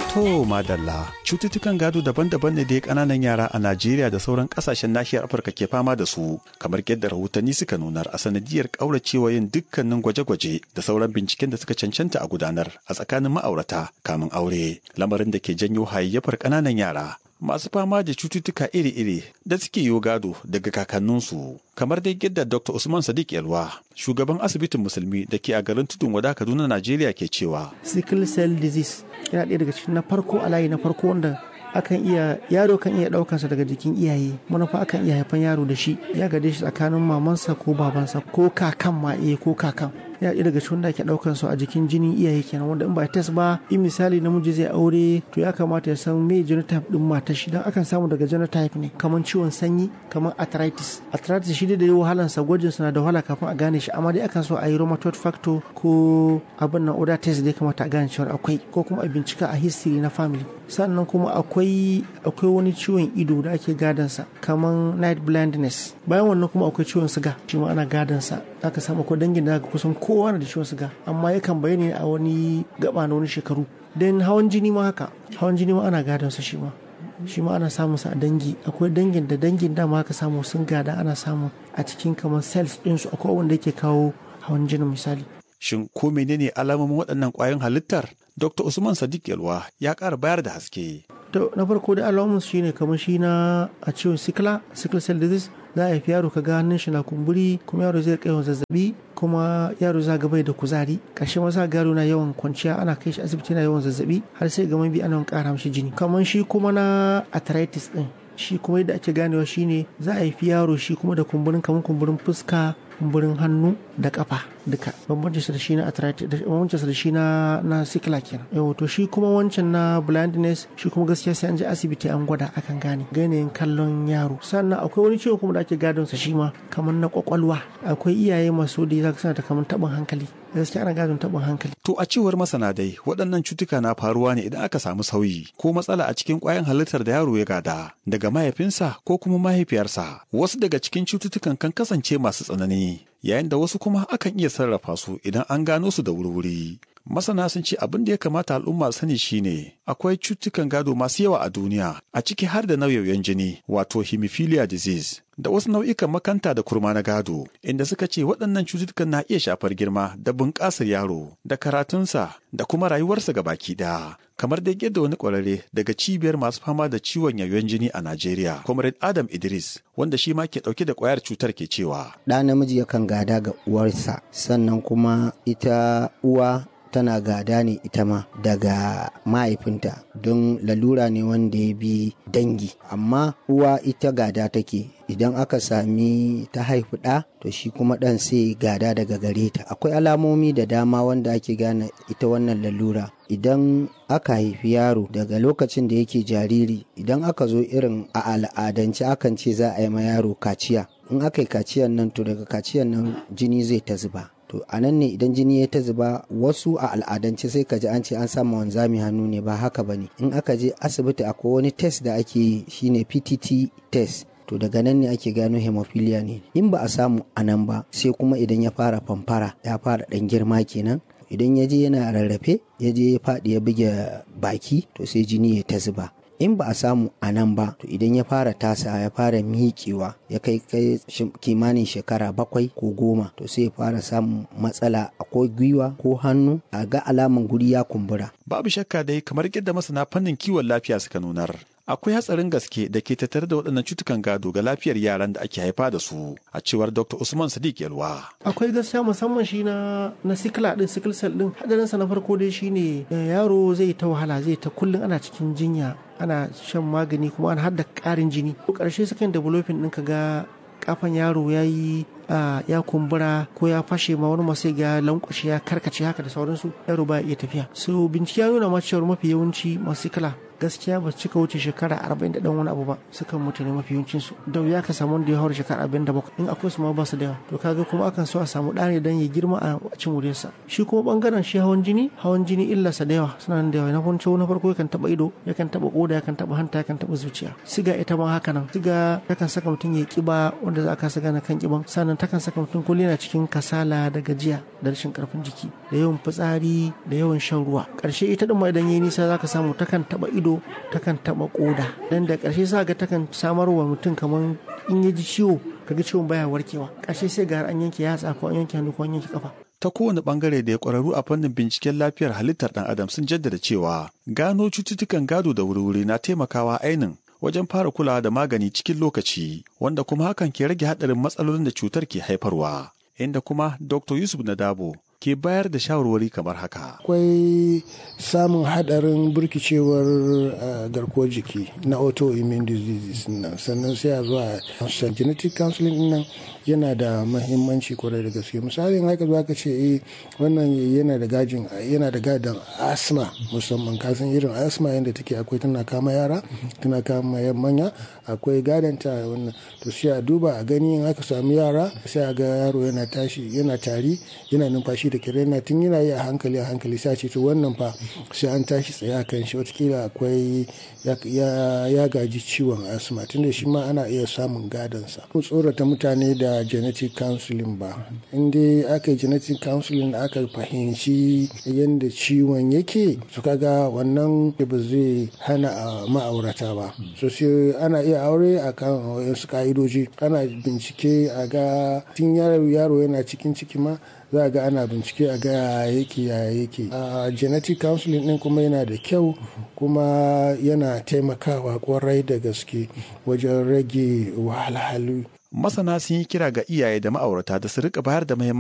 To madalla cututtukan gado daban-daban ne da kananan yara a Najeriya da sauran kasashen nahiyar Afirka ke fama da su kamar yadda rahotanni suka nunar a sanadiyar kauracewa yin dukkanin gwaje-gwaje da sauran binciken da suka cancanta a gudanar a tsakanin ma'aurata kamin aure lamarin da ke janyo hayayyafar kananan yara masu fama da cututtuka iri-iri da suke yi gado daga kakanninsu kamar dai yadda Dr. Usman Sadiq Yalwa shugaban asibitin musulmi da ke a garin tudun wada Kaduna Najeriya ke cewa sickle cell disease yana ɗaya daga cikin na farko a layi na farko wanda akan iya yaro kan iya ɗaukansa daga jikin iyaye manufa akan iya haifan yaro da shi ya gade shi tsakanin mamansa ko babansa ko kakan ma iya ko kakan ya ɗaya daga cikin da ake ɗaukan su a jikin jinin iyaye kenan wanda in ba test ba in misali namiji zai aure to ya kamata ya san me genotype din matar shi dan akan samu daga genotype ne kamar ciwon sanyi kamar arthritis arthritis shi da yi wahalan sa gwajin sa na da wahala kafin a gane shi amma dai akan so a yi rheumatoid factor ko abin nan oda test da ya kamata a gane cewa akwai ko kuma a bincika a history na family sannan kuma akwai akwai wani ciwon ido da ake gadansa kamar night blindness bayan wannan kuma akwai ciwon siga shi ma ana gadansa aka samu akwai dangin da kusan kowa na da ciwon siga amma yakan bayyana a wani gaba na wani shekaru dan hawan jini ma haka hawan jini ma ana gadansa shi ma shi ma ana samun sa a dangi akwai dangin da dangin dama aka samu sun gada ana samu a cikin kamar cells ɗinsu akwai wanda yake kawo hawan jini misali shin ko menene alamomin waɗannan ƙwayoyin halittar Dr. Usman Sadiq Yalwa ya ƙara bayar da haske. To na farko da alamun shi ne kamar shi na a ciwon sikla, sickle cell disease za a haifi yaro ka ga hannun shi na kumburi kuma yaro zai kai zazzabi kuma yaro za bai da kuzari ƙarshe ma za yaro na yawan kwanciya ana kai shi asibiti na yawan zazzabi har sai ga bi ana ƙara mishi jini kamar shi kuma na arthritis din shi kuma yadda ake ganewa shine za a haifi yaro shi kuma da kumburin kamar kumburin fuska kumburin hannu da kafa duka bambancin sa da shi na arthritis bambancin sa da shi na na sikila kenan yau to shi kuma wancan na blindness shi kuma gaskiya sai an je asibiti an gwada akan gane ganin kallon yaro sannan akwai wani ciwo kuma da ake gadon sa shi ma kamar na kwakwalwa akwai iyaye masu da zaka sana ta kamar tabin hankali gaskiya ana gadon tabin hankali to a cewar masana dai waɗannan cutuka na faruwa ne idan aka samu sauyi ko matsala a cikin ƙwayan halittar da yaro ya gada daga mahaifinsa ko kuma mahaifiyarsa wasu daga cikin cututtukan kan kasance masu tsanani yayin da wasu kuma akan iya sarrafa su idan an gano su da wurwuri. Masana sun ce abin da ya kamata al'umma sani shine akwai cututtukan gado masu yawa a duniya a ciki har da nauyoyin jini wato hemophilia disease da wasu nau'ikan makanta da kurma na gado inda suka ce waɗannan cututtukan na iya shafar girma da bunƙasar yaro da karatunsa da kuma rayuwarsa ga baki ɗaya kamar da yadda wani ƙwararre daga cibiyar masu fama da ciwon yayon jini a Najeriya comrade Adam Idris wanda shi ma ke ɗauke da ƙwayar cutar ke cewa ɗa namiji yakan gada ga uwarsa sannan kuma ita uwa tana gada ne ita ma daga mahaifinta don lalura ne wanda ya bi dangi amma uwa ita gada take idan aka sami ta haifi ɗa to shi kuma ɗan sai gada daga gare ta akwai alamomi da dama wanda ake gane ita wannan lalura idan aka haifi yaro daga lokacin da yake jariri idan aka zo irin a al'adance akan ce za a yi ma yaro kaciya in aka yi kaciyan nan to daga kaciyan nan jini zai ta zuba to a nan ne idan jini ya ta zuba wasu a al'adance sai ka ji an ce an samu wanzami hannu ne ba haka ba ne in aka je asibiti akwai wani test da ake yi shine ptt test to daga nan ne ake gano hemophilia ne in ba a samu a nan ba sai kuma idan ya fara famfara ya fara dan girma kenan idan ya je yana rarrafe ya je ya faɗi ya buge baki to sai jini ya ta zuba in ba a samu a nan ba to idan ya fara tasa ya fara miƙewa ya kai kai kimanin shekara bakwai ko goma to sai ya fara samun matsala ko gwiwa ko hannu a ga alaman guri ya kumbura babu shakka dai kamar yadda masana fannin kiwon lafiya suka nunar akwai hatsarin gaske da ke tattare da waɗannan cutukan gado ga lafiyar yaran da ake haifa da su a cewar dr usman sadiq yalwa akwai gaskiya musamman shi na na sikila din sickle cell din hadarin sa na farko dai shine yaro zai ta wahala zai ta kullun ana cikin jinya ana shan magani kuma ana hadda ƙarin jini ko ƙarshe sukan developing ɗin ka ga kafan yaro ya yi ya kumbura ko ya fashe ma wani masu ga lankwashe ya karkace haka da sauransu yaro ba iya tafiya so bincike ya nuna ma cewar mafi yawanci masu kala gaskiya ba su cika wuce shekara arba'in da dan wani abu ba sukan mutu ne mafi yawancin su da wuya ka samu wanda ya haura shekara arba'in da bakwai in akwai su ma ba su da yawa to kaga kuma akan so a samu ɗa ne dan ya girma a cin wuriyarsa shi kuma bangaren shi hawan jini hawan jini illarsa da yawa suna da yawa na farko na farko yakan taba ido yakan taba koda yakan taba hanta yakan taba zuciya siga ita ma haka nan siga takan saka mutum ya kiba wanda za a kasa gane kan kiban sannan takan saka mutum kullum yana cikin kasala da gajiya da rashin karfin jiki da yawan fitsari da yawan shan ruwa karshe ita din ma idan yayi nisa zaka samu takan taba ido takan taba koda dan da karshe za ga takan samarwa mutum kaman in ya ji ciwo kaga ciwon baya warkewa karshe sai ga an yanke yatsa ko an yanke hannu ko an yanke kafa ta kowane bangare da ya kwararru a fannin binciken lafiyar halittar dan adam sun jaddada cewa gano cututtukan gado da wuri-wuri na taimakawa ainin wajen fara kulawa da magani cikin lokaci wanda kuma hakan ke rage haɗarin matsalolin da cutar ke haifarwa inda kuma dr yusuf nadabo ke bayar da shawarwari kamar haka. Akwai samun hadarin burkicewar garkuwar jiki na autoimmune diseases nan sannan sai a zuwa genetic counseling nan yana da mahimmanci kwarai da gaske misalin haka zuwa ka ce eh wannan yana da gajin yana da gadon asma musamman kasan irin asma yadda take akwai tana kama yara tana kama manya akwai gadon ta wannan to sai a duba a gani in aka samu yara sai a ga yaro yana tashi yana tari yana numfashi da kirena tun yana yi a hankali a hankali sai ce to wannan fa sai an tashi tsaye a kan shi watakila akwai ya gaji ciwon asma tunda shi ma ana iya samun gadonsa ko tsorata mutane da genetic counseling ba in dai aka yi genetic counseling aka fahimci yadda ciwon yake su kaga wannan ba zai hana ma'aurata ba so sai ana iya aure a kan wasu ka'idoji ana bincike a ga tun yaro yana cikin ciki ma za a ga ana bincike a ga yake ya yake a genetic counseling din kuma yana da kyau kuma yana taimakawa kwarai da gaske wajen rage wahalhalu masana sun yi kira ga iyaye da ma'aurata da su rika bayar da muhimmanci